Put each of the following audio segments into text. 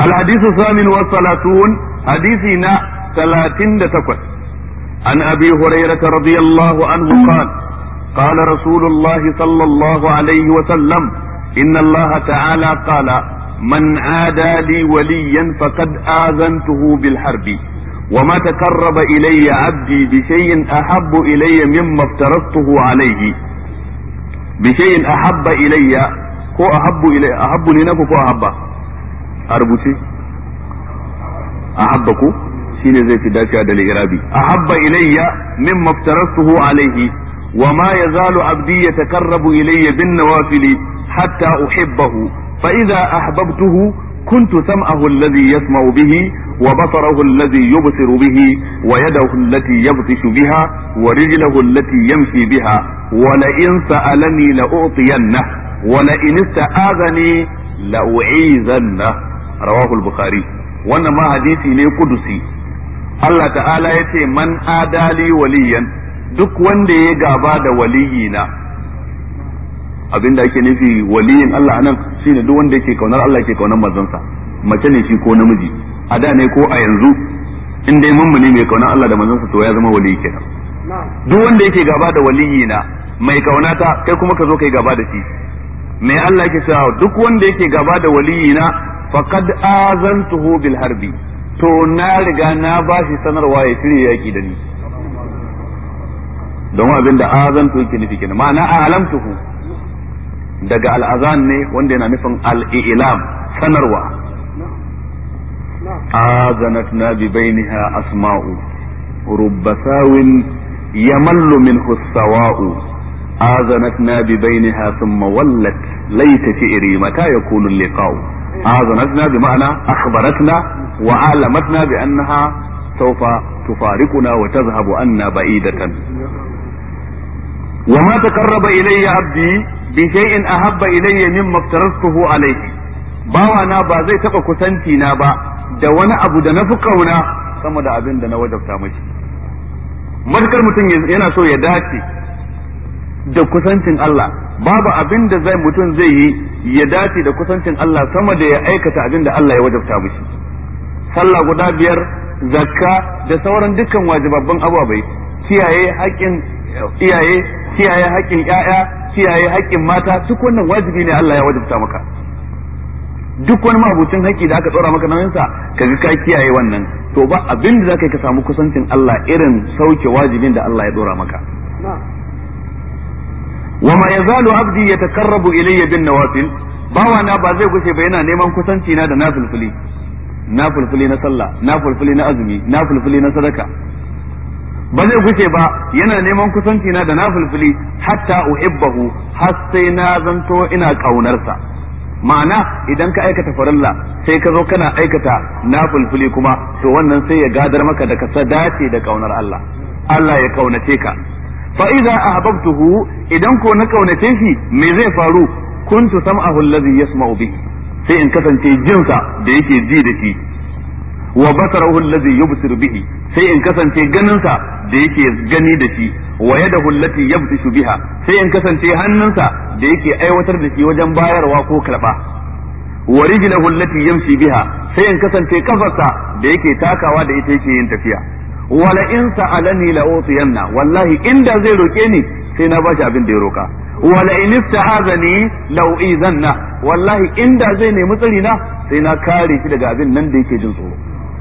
الحديث الثامن والثلاثون حديثنا ثلاثين تكوت عن أبي هريرة رضي الله عنه قال قال رسول الله صلى الله عليه وسلم إن الله تعالى قال من عادى لي وليا فقد آذنته بالحرب وما تقرب إلي عبدي بشيء أحب إلي مما افترضته عليه بشيء أحب إلي ko ahabbu ilai ahabbu ne naku ko ahabba a rubuce ahabba ko shine zai fi dacewa da lirabi ahabba ilayya mimma aftaratuhu alayhi wa ma yazalu abdi yatakarrabu ilayya bin nawafili hatta uhibbahu fa idza ahbabtuhu كنت سمعه الذي يسمع به وبصره الذي يبصر به ويده التي يبطش بها ورجله التي يمشي بها ولئن سألني لأعطينه ولئن استعاذني لأعيذنه رواه البخاري wannan ma hadisi ne kudusi Allah ta'ala ya ce man adali waliyan duk wanda ya gaba da waliyina abinda ake nufi waliyin Allah anan shine duk wanda yake kaunar Allah yake kaunar manzonsa mace ne shi ko namiji a da ne ko a yanzu in dai mummuni mai kaunar Allah da manzonsa to ya zama waliyi kenan duk wanda yake gaba da waliyina mai kaunata kai kuma ka zo kai gaba da shi mai Allah yake cewa duk wanda yake gaba da waliyina faqad azantuhu bil harbi to na riga na bashi sanarwa ya shirye yaki da ni don abin da azantu yake nufi kenan ma'ana alamtuhu daga al'azan ne wanda yana nufin al'ilam sanarwa azanatna bi bainiha asma'u rubbasawin yamallu minhu sawa'u azanatna bi bainiha thumma wallat laita fi'ri mata yakunu liqa'u azanatna bi ma'ana akhbaratna wa alamatna bi annaha sawfa tufariquna wa tadhhabu anna ba'idatan وما تقرب إلي عبدي بشيء أحب إلي مما افترضته عليه bawana ba zai taɓa kusanci na ba da wani abu da na fi kauna sama da abin da na wajabta mashi matukar mutum yana so ya dace da kusancin Allah babu abin da zai mutum zai yi ya dace da kusancin Allah sama da ya aikata abin da Allah ya wajabta mashi sallah guda biyar zakka da sauran dukkan wajibabban ababai kiyaye haƙƙin iyaye kiyaye haƙƙin ƴaƴa kiyaye haƙƙin mata duk wannan wajibi ne Allah ya wajabta maka duk wani mabucin haƙƙi da aka tsora maka nan sa kaga ka kiyaye wannan to ba abin da zaka yi ka samu kusancin Allah irin sauke wajibin da Allah ya dora maka wa ma yazalu abdi yatakarrabu ilayya bin nawafil bawa na ba zai gushe ba yana neman kusanci na da nafilfili nafilfili na sallah nafilfili na azumi nafilfili na sadaka ba zai guce ba yana neman kusanci na da nafilfili hatta uhibbahu har sai na zanto ina kaunarsa ma'ana idan ka aikata farilla sai ka zo kana aikata nafilfili kuma to wannan sai ya gadar maka da ka dace da kaunar Allah Allah ya kaunace ka fa idza ahbabtuhu idan ko na kaunace shi me zai faru kuntu sam'ahu allazi yasma'u bihi sai in kasance jinsa da yake ji da shi wa basarahu allazi yubsiru bihi sai in kasance ganinsa da yake gani da shi wa yadahu allati yabtishu biha sai in kasance hannunsa da yake aiwatar da shi wajen bayarwa ko karba wa rijluhu allati yamshi biha sai in kasance kafarsa da yake takawa da ita yake yin tafiya wala in sa'alani la utiyanna wallahi inda zai roke ni sai na bashi abin da ya roka wala in ista'azani la uizanna wallahi inda zai nemi tsari na sai na kare shi daga abin nan da yake jin tsoro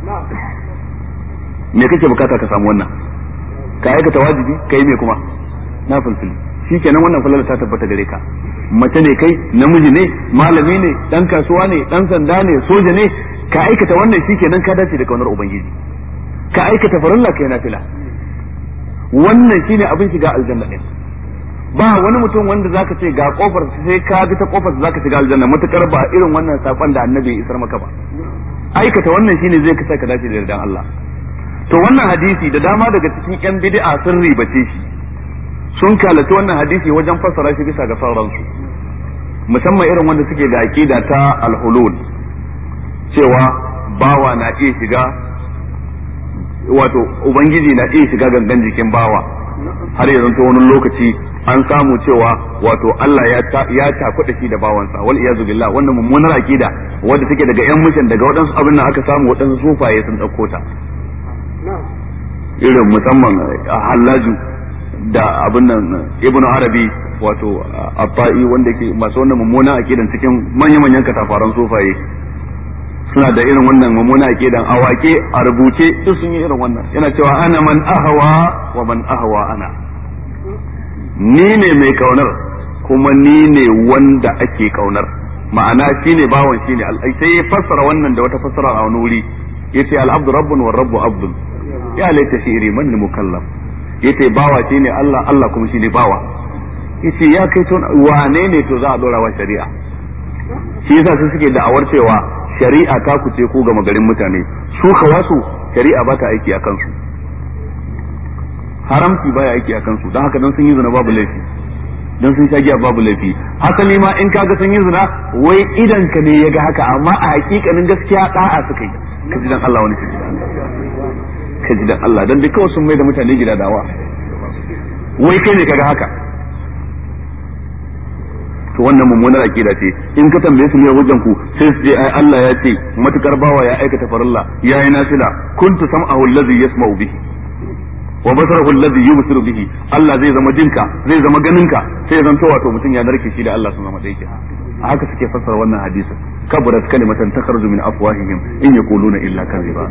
me kake bukata ka samu wannan ka aikata wajibi kai me kuma na fulfili shikenan wannan falala ta tabbata gare ka mace ne kai namiji ne malami ne dan kasuwa ne dan sanda ne soja ne ka aikata wannan shikenan ka dace da kaunar ubangiji ka aikata farilla kai nafila wannan shine abin shiga aljanna din ba wani mutum wanda zaka ce ga kofar sai ka bi ta kofar zaka shiga aljanna matukar ba irin wannan sakon da annabi ya isar maka ba aikata wannan shine zai kasa ka dace da yardan Allah to wannan hadisi da dama daga cikin yan bid'a sun ribace shi sun kalaci wannan hadisi wajen fassara shi bisa ga sauransu musamman irin wanda suke da aqida ta al-hulul cewa bawa na iya shiga wato ubangiji na iya shiga gangan jikin bawa har ya zanto wani lokaci an samu cewa wato Allah ya ya takuda shi da bawansa wal iyazu billah wannan mummunar akida wadda take daga yan mushin daga waɗansu abin nan aka samu waɗansu sufaye sun ɗauko ta irin musamman hallaju da abin nan ibn arabi wato abba'i wanda ke masu wannan mummunan akidan cikin manya-manyan katafaran sufaye suna da irin wannan mummunan akidan a wake a rubuce duk sun yi irin wannan yana cewa ana man ahawa wa man ahawa ana ni ne mai kaunar kuma ni ne wanda ake kaunar ma'ana shine bawan shine sai ya fassara wannan da wata fassara a wani wuri yace al-abdu rabbun wa rabbu abdun ya laita shi'ri man mukallaf yace bawa shine Allah Allah kuma shine bawa yace ya kai to wane ne to za a dora wa shari'a shi yasa su suke da'awar cewa shari'a ta kuce ko ga magarin mutane su kawasu shari'a ba ta aiki a kansu haramci baya aiki a kansu don haka dan sun yi zina babu laifi dan sun sha giya babu laifi hasali ma in kaga sun yi zina wai idan ka ne ya ga haka amma a hakikanin gaskiya da'a suka yi ka ji dan Allah wani shi ka ji dan Allah dan duk kawai sun mai da mutane gida dawa wai kai ne kaga haka to wannan mummunar akida ce in ka tambaye su ne wajen ku sai su je ai Allah ya ce matukar bawa ya aikata farilla ya yi nafila kuntu sam'ahu allazi yasma'u bihi wa basarahu allazi yubsiru bihi Allah zai zama jinka zai zama ganinka sai zan to wato mutum ya narke shi da Allah sun zama daike a haka suke fassara wannan hadisin kabarat kalimatan takhruju min afwahihim in yaquluna illa kadhiba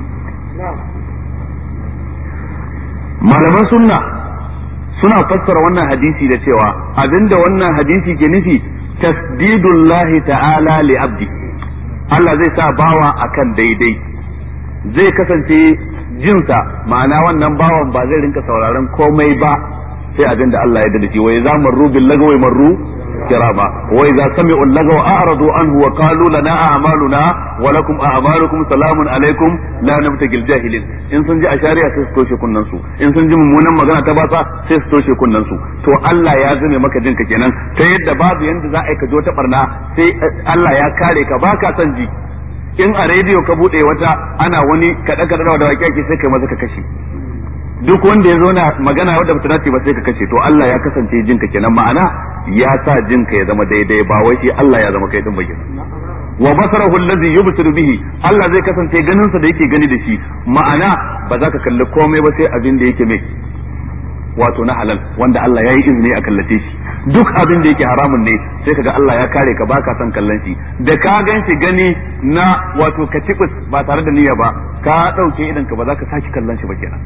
malaman sunna suna fassara wannan hadisi da cewa abinda wannan hadisi ke nufi tasdidullahi ta'ala li abdi Allah zai sa bawa akan daidai zai kasance jinsa ma'ana wannan bawan ba zai rinka sauraron komai ba sai abinda Allah ya da shi wai za marru bil lagawi marru kirama wa idza sami'u lagawa a'radu anhu wa qalu lana a'maluna wa lakum a'malukum salamun alaikum la nabtagil jahilin in sun ji a shari'a sai su toshe kunnan su in sun ji mummunan magana ta batsa sai su toshe kunnan su to Allah ya zame maka jinka kenan ta yadda babu yanda za a yi ka jo ta barna sai Allah ya kare ka baka son ji in a rediyo ka bude wata ana wani kada kada da wake sai kai maza ka kashe duk wanda ya zo na magana wadda bata dace ba sai ka kashe to Allah ya kasance jinka kenan ma'ana ya sa jinka ya zama daidai ba wai shi Allah ya zama kai din bakin wa basarahu allazi yubsiru bihi Allah zai kasance ganin sa da yake gani da shi ma'ana ba za ka kalli komai ba sai abin da yake mai wato na halal wanda Allah ya yi izini a kallace shi duk abin da yake haramun ne sai kaga Allah ya kare ka baka son kallon shi da ka gan shi gani na wato ka ba tare da niyya ba ka dauke idan ka ba za ka saki kallon shi ba kenan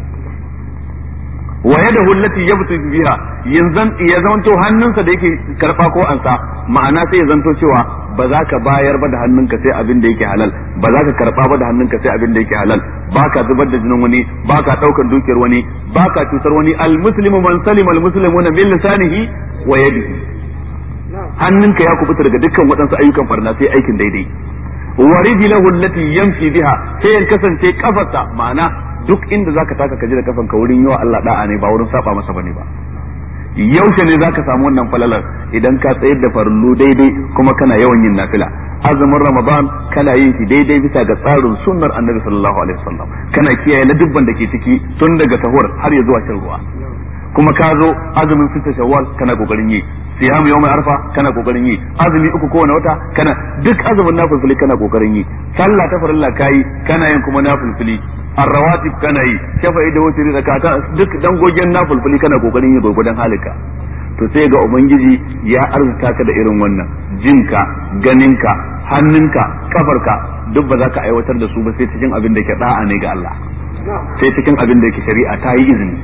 wa yadahu allati yabtu biha yanzan ya zanto hannunsa da yake karba ko ansa ma'ana sai ya zanto cewa ba za ka bayar ba da hannunka sai abin da yake halal ba za ka karba ba da hannunka sai abin da yake halal ba ka zubar da jinin wani ba ka daukar dukiyar wani ba ka cutar wani almuslimu man salima almuslimuna min lisanihi wa yadihi hannunka ya kubuta daga dukkan waɗansu ayyukan farna sai aikin daidai wa rijlahu allati yamshi biha sai ya kasance kafarsa ma'ana duk inda zaka taka ka ji da kafan ka wurin yawa Allah da'a ne ba wurin saba masa bane ba yaushe ne zaka samu wannan falalar idan ka tsayar da farallu daidai kuma kana yawan yin nafila azumin ramadan kana yin shi daidai bisa ga tsarin sunnar annabi sallallahu alaihi wasallam kana kiyaye ladubban da ke ciki tun daga sahur har ya zuwa shan ruwa kuma ka zo azumin sita shawwal kana kokarin yi siyam yawmin arfa kana kokarin yi azumi uku kowane wata kana duk azumin nafilfili kana kokarin yi sallah ta farilla kai kana yin kuma nafilfili arrawatib kana yi shafa'i da wutiri da kaka duk dangogen nafilfili kana kokarin yi gurgudan halika to sai ga ubangiji ya arzuta ka da irin wannan jinka ganinka hannunka kafarka duk ba za ka aiwatar da su ba sai cikin abin da ke da'a ne ga Allah sai cikin abin da yake shari'a ta yi izini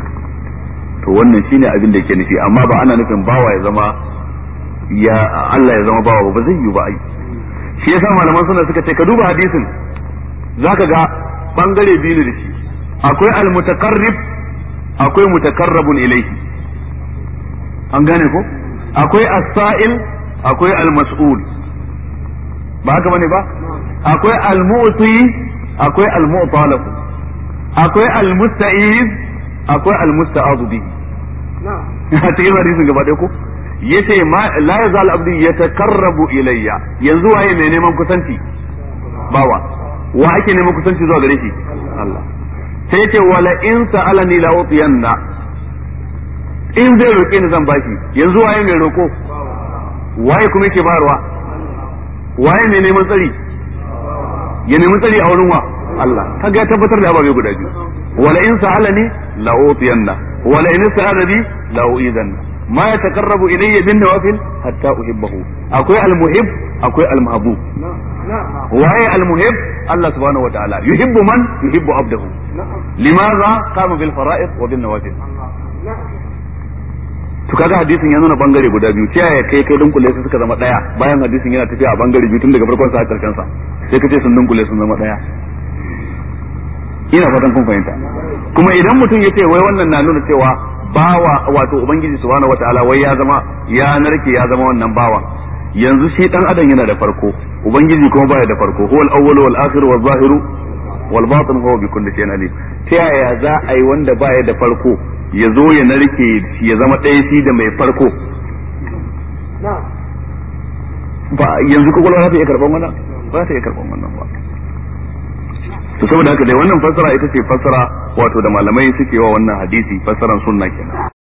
to wannan shine abin da yake nufi amma ba ana nufin bawa ya zama ya Allah ya zama bawa ba zai yi ba ai shi yasa malaman suna suka ce ka duba hadisin zaka ga bangare biyu da shi akwai almutakarrib akwai mutakarrabun ilayhi an gane ko akwai as-sa'il akwai al-mas'ul ba haka bane ba akwai al-mu'ti akwai al-mu'talab akwai al-musta'iz akwai al-musta'adu bihi a cikin hadisin gaba ɗaya ko yace ma la yazal abdi yatakarrabu ilayya yanzu waye mai neman kusanci bawa wa ake neman kusanci zuwa gare shi Allah sai yace wala in sa'alani la utiyanna in zai roƙe ni zan bashi yanzu waye mai roƙo waye kuma yake bayarwa waye mai neman tsari ya nemi tsari a wurin wa Allah kaga ya tabbatar da ababe guda biyu wala in sa'alani la utiyanna wala in sa'alani la uidanna ma yataqarrabu ilayya bin nawafil hatta uhibbahu akwai al-muhib akwai al-mahbub waye al-muhib Allah subhanahu wa ta'ala yuhibbu man yuhibbu abdahu limadha qama bil fara'id wa bin nawafil to kaga hadisin ya nuna bangare guda biyu ta yaya kai kai dunkule su suka zama daya bayan hadisin yana tafiya a bangare biyu tun daga farkon sa har karshen sa sai ka ce sun dunkule sun zama daya ina fatan kun fahimta kuma idan mutum ya ce wai wannan na nuna cewa bawa wato ubangiji subhanahu wataala wai ya zama ya narke ya zama wannan bawa yanzu shi dan adam yana da farko ubangiji kuma baya da farko huwal awwalu wal akhiru wal zahiru wal batin huwa bi kulli shay'in alim ta yaya za a yi wanda baya da farko ya zo ya narke ya zama ɗaya shi da mai farko ba yanzu kwakwalwa za ta iya karɓar wannan ba za ta iya karɓar wannan ba to saboda haka dai wannan fassara ita ce fassara wato da malamai suke wa wannan hadisi fassaran sunna kenan